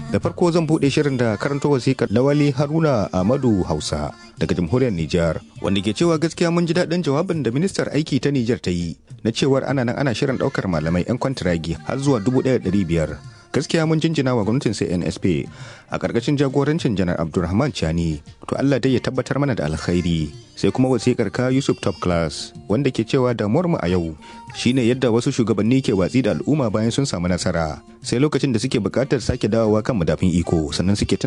Da farko zan buɗe shirin da karanto wasikar Lawali Haruna Ahmadu Hausa daga jamhuriyar Nijar wanda ke cewa gaskiya mun ji daɗin jawabin da ministar aiki ta Nijar ta yi na cewar ana nan ana shirin ɗaukar malamai 'yan kwantiragi har zuwa dubu ɗaya ɗari biyar. Gaskiya mun jinjina wa gwamnatin CNSP a ƙarƙashin jagorancin janar Abdulrahman Chani to Allah dai ya tabbatar mana da alkhairi. Sai kuma wasikar ka Yusuf Top Class wanda ke cewa damuwar mu a yau shine yadda wasu shugabanni ke watsi da al'umma bayan sun samu nasara sai lokacin da suke buƙatar sake dawowa kan madafin iko sannan suke